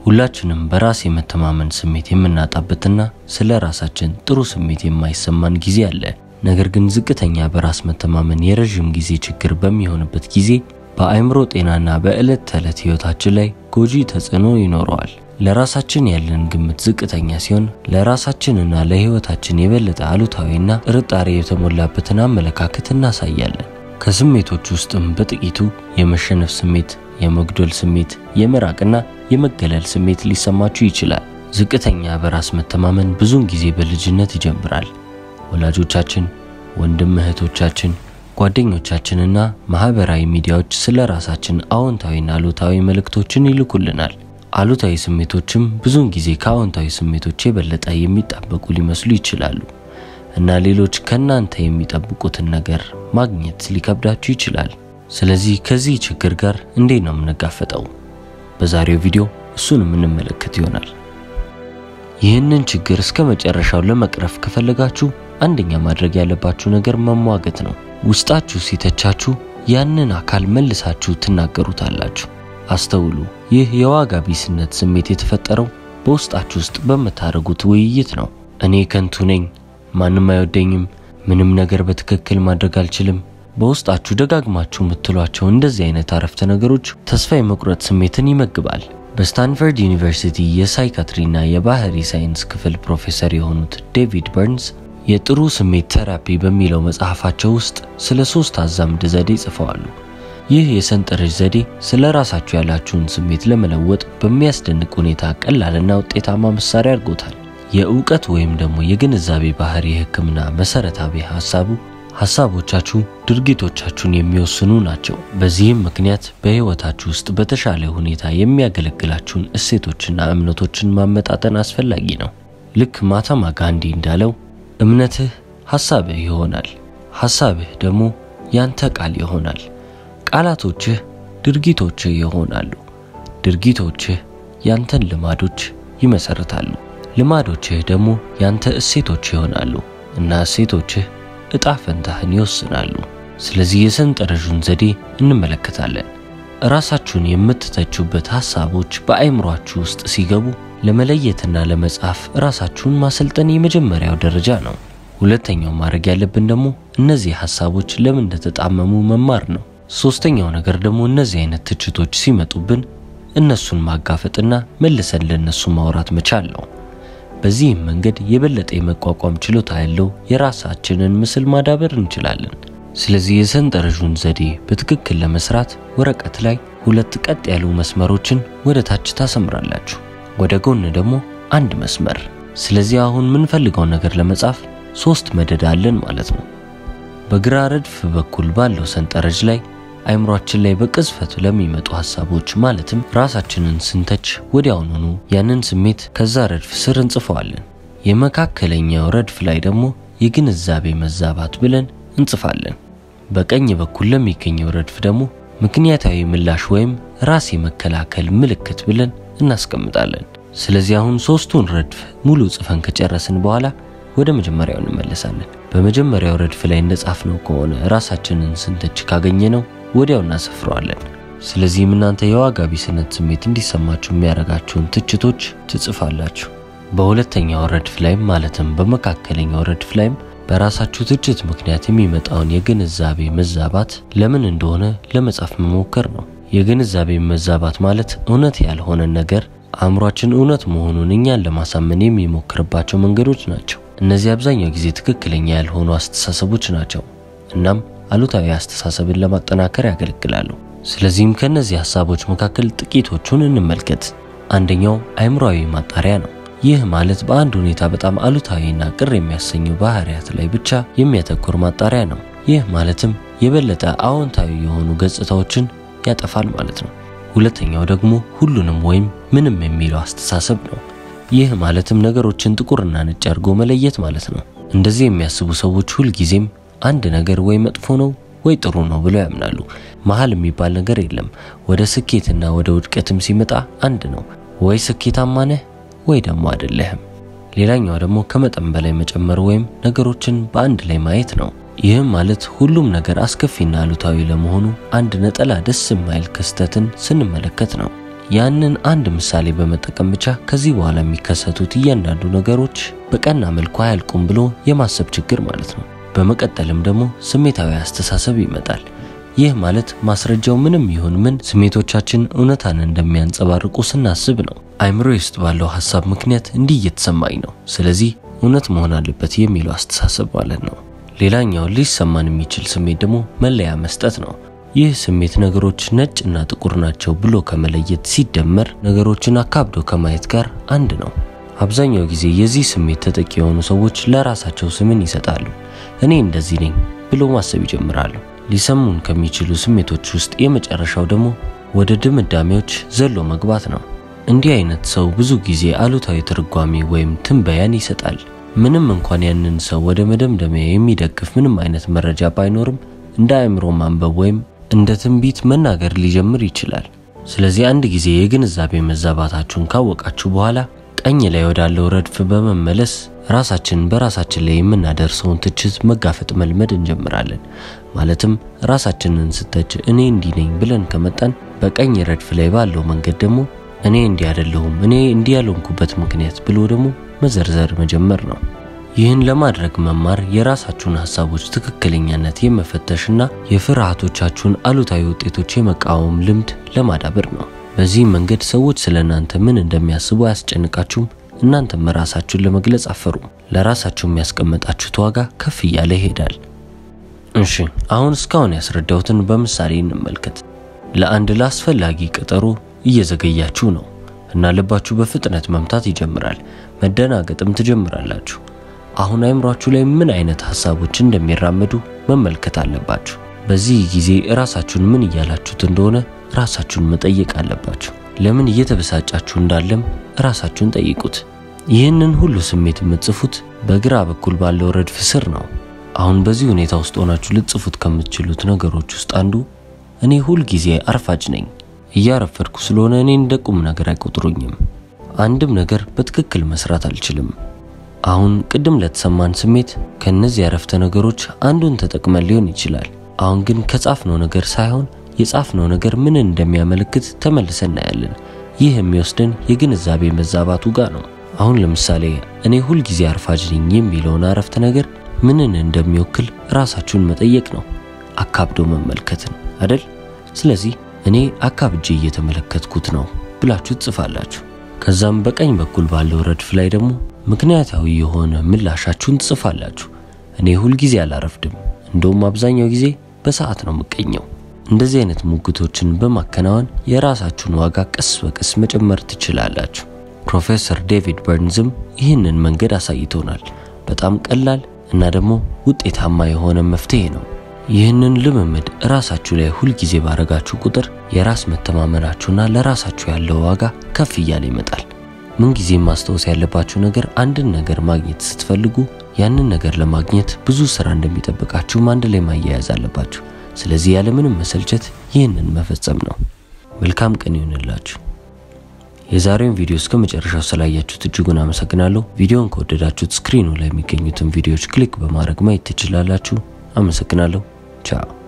ሁላችንም በራስ የመተማመን ስሜት የምናጣበትና ስለ ራሳችን ጥሩ ስሜት የማይሰማን ጊዜ አለ። ነገር ግን ዝቅተኛ በራስ መተማመን የረዥም ጊዜ ችግር በሚሆንበት ጊዜ በአእምሮ ጤናና በዕለት ተዕለት ሕይወታችን ላይ ጎጂ ተጽዕኖ ይኖረዋል። ለራሳችን ያለን ግምት ዝቅተኛ ሲሆን ለራሳችንና ለሕይወታችን የበለጠ አሉታዊና ጥርጣሬ የተሞላበትን አመለካከት እናሳያለን። ከስሜቶች ውስጥም በጥቂቱ የመሸነፍ ስሜት፣ የመጉደል ስሜት፣ የመራቅና የመገለል ስሜት ሊሰማችሁ ይችላል። ዝቅተኛ በራስ መተማመን ብዙውን ጊዜ በልጅነት ይጀምራል። ወላጆቻችን፣ ወንድም እህቶቻችን፣ ጓደኞቻችንና ማህበራዊ ሚዲያዎች ስለ ራሳችን አዎንታዊና አሉታዊ መልእክቶችን ይልኩልናል። አሉታዊ ስሜቶችም ብዙውን ጊዜ ከአዎንታዊ ስሜቶች የበለጠ የሚጣበቁ ሊመስሉ ይችላሉ እና ሌሎች ከእናንተ የሚጠብቁትን ነገር ማግኘት ሊከብዳችሁ ይችላል። ስለዚህ ከዚህ ችግር ጋር እንዴት ነው የምንጋፈጠው? በዛሬው ቪዲዮ እሱን የምንመለከት ይሆናል። ይህንን ችግር እስከ መጨረሻው ለመቅረፍ ከፈለጋችሁ አንደኛ ማድረግ ያለባችሁ ነገር መሟገት ነው። ውስጣችሁ ሲተቻችሁ ያንን አካል መልሳችሁ ትናገሩታላችሁ። አስተውሉ፣ ይህ የዋጋ ቢስነት ስሜት የተፈጠረው በውስጣችሁ ውስጥ በምታደርጉት ውይይት ነው። እኔ ከንቱ ነኝ፣ ማንም አይወደኝም፣ ምንም ነገር በትክክል ማድረግ አልችልም። በውስጣችሁ ደጋግማችሁ የምትሏቸው እንደዚህ አይነት አረፍተ ነገሮች ተስፋ የመቁረጥ ስሜትን ይመግባል። በስታንፈርድ ዩኒቨርሲቲ የሳይካትሪና የባህሪ ሳይንስ ክፍል ፕሮፌሰር የሆኑት ዴቪድ በርንስ የጥሩ ስሜት ቴራፒ በሚለው መጽሐፋቸው ውስጥ ስለ ሶስት አዛምድ ዘዴ ጽፈዋሉ። ይህ የሰንጠረዥ ዘዴ ስለ ራሳችሁ ያላችሁን ስሜት ለመለወጥ በሚያስደንቅ ሁኔታ ቀላልና ውጤታማ መሳሪያ አድርጎታል። የእውቀት ወይም ደግሞ የግንዛቤ ባህሪ ሕክምና መሰረታዊ ሀሳቡ ሀሳቦቻችሁ ድርጊቶቻችሁን የሚወስኑ ናቸው። በዚህም ምክንያት በሕይወታችሁ ውስጥ በተሻለ ሁኔታ የሚያገለግላችሁን እሴቶችና እምነቶችን ማመጣጠን አስፈላጊ ነው። ልክ ማህተማ ጋንዲ እንዳለው እምነትህ ሐሳብህ ይሆናል፣ ሐሳብህ ደግሞ ያንተ ቃል ይሆናል። ቃላቶችህ ድርጊቶችህ ይሆናሉ፣ ድርጊቶችህ ያንተን ልማዶች ይመሰርታሉ፣ ልማዶችህ ደግሞ ያንተ እሴቶች ይሆናሉ እና እሴቶችህ እጣ ፈንታህን ይወስናሉ። ስለዚህ የሰንጠረዡን ዘዴ እንመለከታለን። ራሳችሁን የምትተቹበት ሐሳቦች በአእምሯችሁ ውስጥ ሲገቡ ለመለየትና ለመጻፍ ራሳችሁን ማሰልጠን የመጀመሪያው ደረጃ ነው። ሁለተኛው ማድረግ ያለብን ደግሞ እነዚህ ሐሳቦች ለምን እንደተጣመሙ መማር ነው። ሶስተኛው ነገር ደግሞ እነዚህ አይነት ትችቶች ሲመጡብን እነሱን ማጋፈጥና መልሰን ለእነሱ ማውራት መቻል ነው። በዚህም መንገድ የበለጠ የመቋቋም ችሎታ ያለው የራሳችንን ምስል ማዳበር እንችላለን። ስለዚህ የሰንጠረዡን ዘዴ በትክክል ለመስራት ወረቀት ላይ ሁለት ቀጥ ያሉ መስመሮችን ወደ ታች ታሰምራላችሁ፣ ወደ ጎን ደግሞ አንድ መስመር። ስለዚህ አሁን የምንፈልገውን ነገር ለመጻፍ ሶስት መደዳ አለን ማለት ነው። በግራ ረድፍ በኩል ባለው ሰንጠረዥ ላይ አይምሯችን ላይ በቅጽበት ለሚመጡ ሐሳቦች ማለትም ራሳችንን ስንተች ወዲያውኑኑ ያንን ስሜት ከዛ ረድፍ ስር እንጽፈዋለን። የመካከለኛው ረድፍ ላይ ደግሞ የግንዛቤ መዛባት ብለን እንጽፋለን። በቀኝ በኩል ለሚገኘው ረድፍ ደግሞ ምክንያታዊ ምላሽ ወይም ራስ የመከላከል ምልክት ብለን እናስቀምጣለን። ስለዚህ አሁን ሶስቱን ረድፍ ሙሉ ጽፈን ከጨረስን በኋላ ወደ መጀመሪያው እንመለሳለን። በመጀመሪያው ረድፍ ላይ እንደጻፍነው ከሆነ ራሳችንን ስንተች ካገኘነው ወዲያው እናሰፍረዋለን። ስለዚህም እናንተ የዋጋ ቢስነት ስሜት እንዲሰማችሁ የሚያደርጋችሁን ትችቶች ትጽፋላችሁ። በሁለተኛው ረድፍ ላይም ማለትም በመካከለኛው ረድፍ ላይም በራሳችሁ ትችት ምክንያት የሚመጣውን የግንዛቤ መዛባት ለምን እንደሆነ ለመጻፍ መሞከር ነው። የግንዛቤ መዛባት ማለት እውነት ያልሆነን ነገር አእምሯችን እውነት መሆኑን እኛን ለማሳመን የሚሞክርባቸው መንገዶች ናቸው። እነዚህ አብዛኛው ጊዜ ትክክለኛ ያልሆኑ አስተሳሰቦች ናቸው። እናም አሉታዊ አስተሳሰብን ለማጠናከር ያገለግላሉ። ስለዚህም ከእነዚህ ሀሳቦች መካከል ጥቂቶቹን እንመልከት። አንደኛው አእምሯዊ ማጣሪያ ነው። ይህ ማለት በአንድ ሁኔታ በጣም አሉታዊና ቅር የሚያሰኙ ባህሪያት ላይ ብቻ የሚያተኩር ማጣሪያ ነው። ይህ ማለትም የበለጠ አዎንታዊ የሆኑ ገጽታዎችን ያጠፋል ማለት ነው። ሁለተኛው ደግሞ ሁሉንም ወይም ምንም የሚለው አስተሳሰብ ነው። ይህ ማለትም ነገሮችን ጥቁርና ነጭ አድርጎ መለየት ማለት ነው። እንደዚህ የሚያስቡ ሰዎች ሁልጊዜም አንድ ነገር ወይ መጥፎ ነው ወይ ጥሩ ነው ብለው ያምናሉ። መሀል የሚባል ነገር የለም። ወደ ስኬትና ወደ ውድቀትም ሲመጣ አንድ ነው። ወይ ስኬታማ ነህ ወይ ደግሞ አይደለህም። ሌላኛው ደግሞ ከመጠን በላይ መጨመር ወይም ነገሮችን በአንድ ላይ ማየት ነው። ይህም ማለት ሁሉም ነገር አስከፊና አሉታዊ ለመሆኑ አንድ ነጠላ ደስ የማይል ክስተትን ስንመለከት ነው። ያንን አንድ ምሳሌ በመጠቀም ብቻ ከዚህ በኋላ የሚከሰቱት እያንዳንዱ ነገሮች በቀና መልኩ አያልቁም ብሎ የማሰብ ችግር ማለት ነው። በመቀጠልም ደግሞ ስሜታዊ አስተሳሰብ ይመጣል። ይህ ማለት ማስረጃው ምንም ይሁን ምን ስሜቶቻችን እውነታን እንደሚያንጸባርቁ ስናስብ ነው። አይምሮ ውስጥ ባለው ሀሳብ ምክንያት እንዲህ እየተሰማኝ ነው፣ ስለዚህ እውነት መሆን አለበት የሚለው አስተሳሰብ ማለት ነው። ሌላኛው ሊሰማን የሚችል ስሜት ደግሞ መለያ መስጠት ነው። ይህ ስሜት ነገሮች ነጭ እና ጥቁር ናቸው ብሎ ከመለየት ሲደመር ነገሮችን አካብዶ ከማየት ጋር አንድ ነው። አብዛኛው ጊዜ የዚህ ስሜት ተጠቂ የሆኑ ሰዎች ለራሳቸው ስምን ይሰጣሉ። እኔ እንደዚህ ነኝ ብሎ ማሰብ ይጀምራሉ። ሊሰሙን ከሚችሉ ስሜቶች ውስጥ የመጨረሻው ደግሞ ወደ ድምዳሜዎች ዘሎ መግባት ነው። እንዲህ አይነት ሰው ብዙ ጊዜ አሉታዊ ትርጓሜ ወይም ትንበያን ይሰጣል። ምንም እንኳን ያንን ሰው ወደ መደምደሚያ የሚደግፍ ምንም አይነት መረጃ ባይኖርም እንደ አእምሮ ማንበብ ወይም እንደ ትንቢት መናገር ሊጀምር ይችላል። ስለዚህ አንድ ጊዜ የግንዛቤ መዛባታችሁን ካወቃችሁ በኋላ ቀኝ ላይ ወዳለው ረድፍ በመመለስ ራሳችንን በራሳችን ላይ የምናደርሰውን ትችት መጋፈጥ መልመድ እንጀምራለን። ማለትም ራሳችንን ስተች እኔ እንዲህ ነኝ ብለን ከመጣን በቀኝ ረድፍ ላይ ባለው መንገድ ደግሞ እኔ እንዲህ አይደለሁም፣ እኔ እንዲህ ያልሆንኩበት ምክንያት ብሎ ደግሞ መዘርዘር መጀመር ነው። ይህን ለማድረግ መማር የራሳችሁን ሀሳቦች ትክክለኛነት የመፈተሽና የፍርሃቶቻችሁን አሉታዊ ውጤቶች የመቃወም ልምድ ለማዳበር ነው። በዚህ መንገድ ሰዎች ስለ እናንተ ምን እንደሚያስቡ አያስጨንቃችሁም። እናንተም ራሳችሁን ለመግለጽ አፈሩም። ለራሳችሁ የሚያስቀመጣችሁት ዋጋ ከፍ እያለ ይሄዳል። እሺ አሁን እስካሁን ያስረዳሁትን በምሳሌ እንመልከት። ለአንድ ለአስፈላጊ ቀጠሮ እየዘገያችሁ ነው እና ልባችሁ በፍጥነት መምታት ይጀምራል። መደናገጥም ትጀምራላችሁ። አሁን አይምሯችሁ ላይ ምን አይነት ሀሳቦች እንደሚራመዱ መመልከት አለባችሁ። በዚህ ጊዜ ራሳችሁን ምን እያላችሁት እንደሆነ ራሳችሁን መጠየቅ አለባችሁ። ለምን እየተበሳጫችሁ እንዳለም ራሳችሁን ጠይቁት። ይህንን ሁሉ ስሜት የምትጽፉት በግራ በኩል ባለው ረድፍ ስር ነው። አሁን በዚህ ሁኔታ ውስጥ ሆናችሁ ልትጽፉት ከምትችሉት ነገሮች ውስጥ አንዱ እኔ ሁል ጊዜ አርፋጅ ነኝ፣ እያረፈድኩ ስለሆነ እኔ እንደ ቁም ነገር አይቆጥሩኝም፣ አንድም ነገር በትክክል መስራት አልችልም። አሁን ቅድም ለተሰማን ስሜት ከእነዚህ ያረፍተ ነገሮች አንዱን ተጠቅመን ሊሆን ይችላል። አሁን ግን ከጻፍነው ነገር ሳይሆን የጻፍነው ነገር ምን እንደሚያመለክት ተመልሰን እናያለን። ይህ የሚወስደን የግንዛቤ መዛባቱ ጋር ነው። አሁን ለምሳሌ እኔ ሁልጊዜ አርፋጅ ነኝ የሚለውን አረፍተ ነገር ምንን እንደሚወክል ራሳችሁን መጠየቅ ነው። አካብዶ መመልከትን አደል? ስለዚህ እኔ አካብጄ እየተመለከትኩት ነው ብላችሁ ትጽፋላችሁ። ከዛም በቀኝ በኩል ባለው ረድፍ ላይ ደግሞ ምክንያታዊ የሆነ ምላሻችሁን ትጽፋላችሁ። እኔ ሁልጊዜ አላረፍድም፣ እንደውም አብዛኛው ጊዜ በሰዓት ነው የምገኘው። እንደዚህ አይነት ሙግቶችን በማከናወን የራሳችሁን ዋጋ ቀስ በቀስ መጨመር ትችላላችሁ። ፕሮፌሰር ዴቪድ በርንዝም ይህንን መንገድ አሳይቶናል። በጣም ቀላል እና ደግሞ ውጤታማ የሆነ መፍትሄ ነው። ይህንን ልምምድ ራሳችሁ ላይ ሁልጊዜ ባረጋችሁ ቁጥር የራስ መተማመናችሁና ለራሳችሁ ያለው ዋጋ ከፍ እያለ ይመጣል። ምንጊዜም ማስታወስ ያለባችሁ ነገር አንድን ነገር ማግኘት ስትፈልጉ ያንን ነገር ለማግኘት ብዙ ስራ እንደሚጠብቃችሁም አንድ ላይ ማያያዝ አለባችሁ። ስለዚህ ያለምንም መሰልቸት ይህንን መፈጸም ነው። መልካም ቀን ይሁንላችሁ። የዛሬውን ቪዲዮ እስከ መጨረሻው ስላያችሁት እጅጉን አመሰግናለሁ። ቪዲዮን ከወደዳችሁት ስክሪኑ ላይ የሚገኙትን ቪዲዮዎች ክሊክ በማድረግ ማየት ትችላላችሁ። አመሰግናለሁ። ቻው